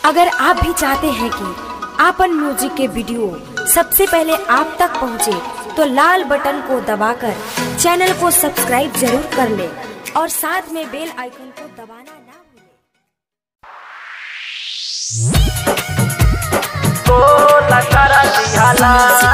अगर आप भी चाहते हैं कि आपन म्यूजिक के वीडियो सबसे पहले आप तक पहुंचे, तो लाल बटन को दबाकर चैनल को सब्सक्राइब जरूर कर ले और साथ में बेल आइकन को दबाना ना भूलें। गोला करा दिहाला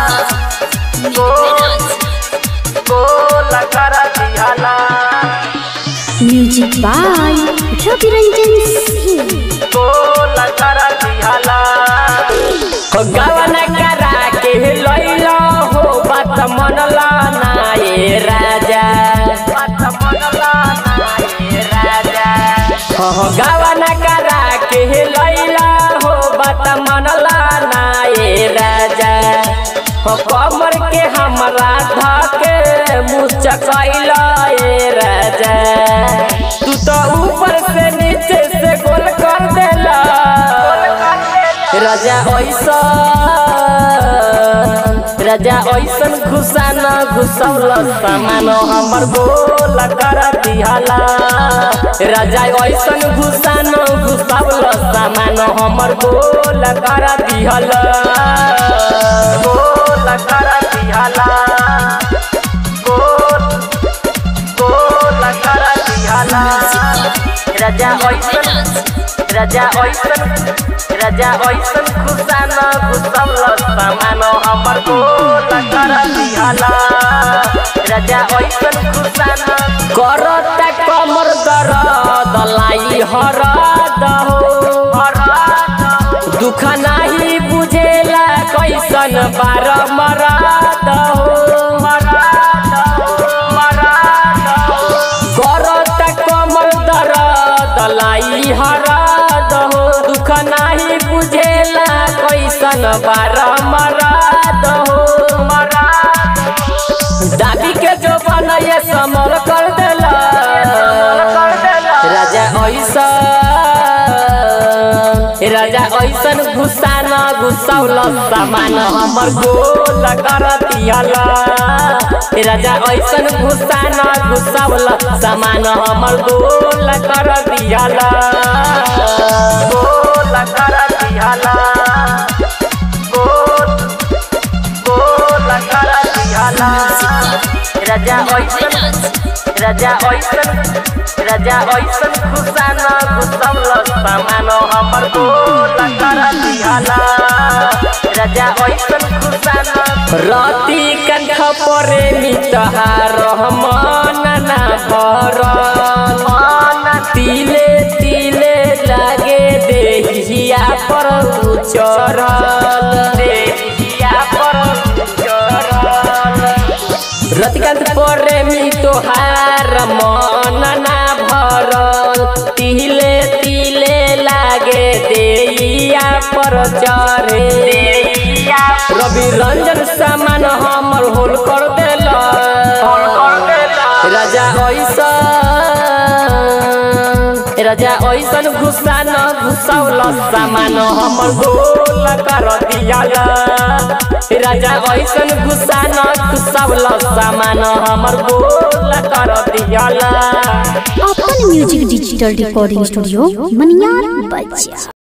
गोला करा दिहाला म्यूजिक बाय रवि रंजन सिंह गोला करा दिहाला हो गवन करा के लैला हो बात मनला ना ये राजा बात मनला ना ये राजा हो गवन करा के लैला हो बात मनला ना ये राजा हो कमर के हमरा धके मुचकैला ये राजा तू तो ऊपर से नीचे से गोल कर देला राजा ऐसा राजा ऐसन घुसा न घुसौल सामान हमर गोल कर दिहाला राजा ऐसन घुसा न घुसौल सामान हमर गोल कर दिहाला गोल कर दिहाला गोल गोल कर दिहाला राजा ऐसन राजा ऐसन राजा ऐसन खुशा न घुसौल सामान हमर गोल कर दिहाला राजा ऐसन खुशा न करता कमर दर्द लाई हरद हो दुख नाही बुझेला कैसन बार मरद हो मरद हो मरद हो करता कमर दर्द लाई हरद हो दुख नाही बुझेला कैसन बार मरद हो मरद दादी के जो बनैया समर कर देला राजा ऐसा राजा ऐसन घुसा न घुसौल सामान हमर गोल कर दियाला राजा ऐसन घुसा न घुसौल सामान हमर गोल कर दियाला गोल कर दियाला गोल गोल कर दियाला राजा ऐसन राजा ऐसन राजा ऐसन खुशा न घुसौल सामान हमर गोल कर दिहाला राजा ऐसन खुशा न रति कंठ परे मितहार रहमान ना भरल तिले तिले लागे देहिया पर उचरल देहिया पर उचरल रतिकांत प्रेमी तोहार मन ना भरल तिले तिले लागे देइया पर चढ़े रवि रंजन सामान हमर होल कर देल राजा ऐसा राजा ऐसन घुसा न घुसौल सामान हमर गोल कर दियाला राजा ऐसन घुसा न घुसौल सामान हमर गोल कर दियाला अपन music digital recording studio Maniyar बच्चा